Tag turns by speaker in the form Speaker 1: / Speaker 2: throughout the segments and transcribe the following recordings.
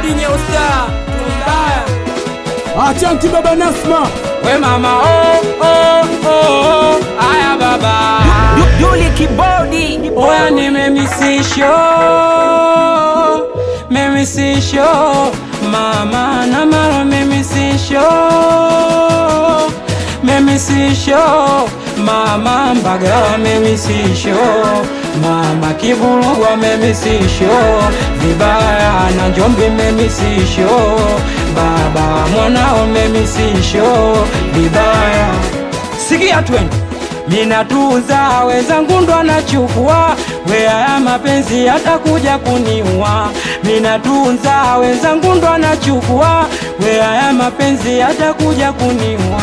Speaker 1: nyeusta tumbaya
Speaker 2: Achanki baba Nasma
Speaker 1: we mama oh, oh, oh, oh. aya baba
Speaker 3: Duli kibodi
Speaker 1: oya nimemisisho memisisho mama na mara memisisho memisisho mama mbagala memisisho mama kivulugwa memisisho vibaya na njombi memisisho baba mwanao memisisho vibaya sikia twende minatuza wenzangu ndo anachukua wea ya mapenzi atakuja kuniua minatunza wenzangu ndo anachukua wea ya mapenzi atakuja kuniua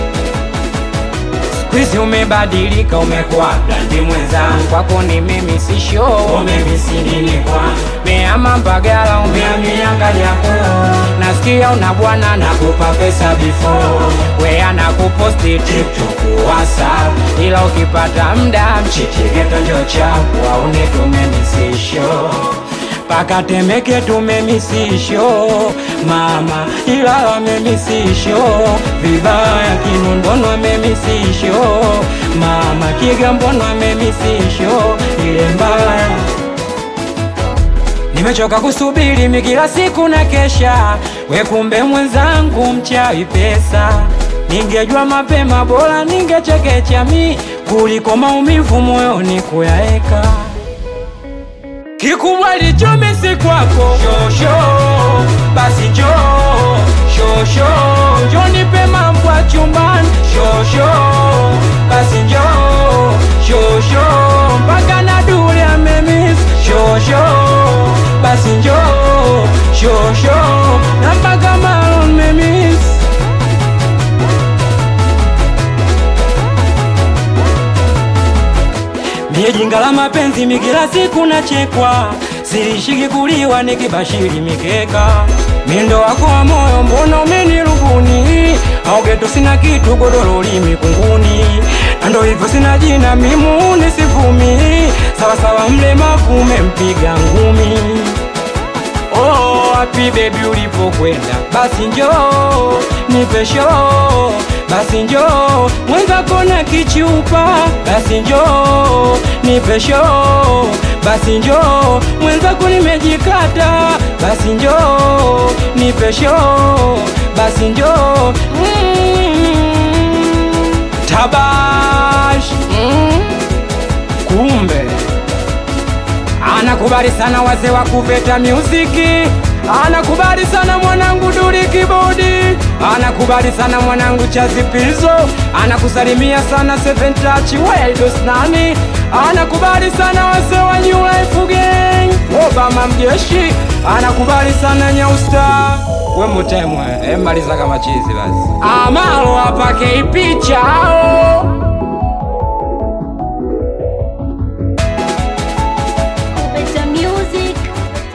Speaker 1: Squeeze umebadilika umekuwa blandi mwenzangu kwako ni mimi si show umemisi nini kwa meama mbagala umeamiangaliako nasikia una bwana nakupa pesa before wea nakuposti tiktok whatsapp ila ukipata mda mchichiketonjo chako aune tumemisisho paka temeke tumemisisho mama ila wamemisisho vibaya kinundono wamemisisho mama kigambono wamemisisho ile mbaya nimechoka kusubiri mi kila siku na kesha we kumbe mwenzangu mchawi pesa ningejua mapema bora ningechekecha mi kuliko maumivu moyoni kuyaeka kikubwa lichomesi kwako shosho basi njo shosho njo nipe mambo ya chumbani shosho basi njo shosho mpaka na dule amemis shosho basi njo shosho na mpaka malon memis Mie jinga la mapenzi mi kila siku nachekwa, silishiki kuliwa nikibashiri mikeka. Mindo wako wa moyo mbona umenirubuni? Au geto sina kitu godoro limi kunguni, na ndo hivyo sina jina mimuni sivumi, sawasawa mlemavu umempiga ngumi. Oh, wapi baby ulipokwenda, basi njoo nipe show, basi njoo mwenzako na kichupa, basi njoo nipe show, basi njoo mwenzako nimejikata, basi njoo nipe show, basi njoo mm, tabash mm, kumbe anakubali sana wazee wa kuveta muziki anakubali sana mwanangu duri kibodi anakubali sana mwanangu chazipizo anakusalimia sana seven touch waidos nani anakubali sana wazee wa new life gang obama mjeshi anakubali sana nyausta we mutemwe emaliza kama chizi basi amalo apake ipichao
Speaker 4: Better music.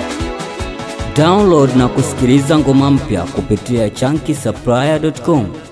Speaker 3: Download na kusikiliza ngoma mpya kupitia chunky supplier.com.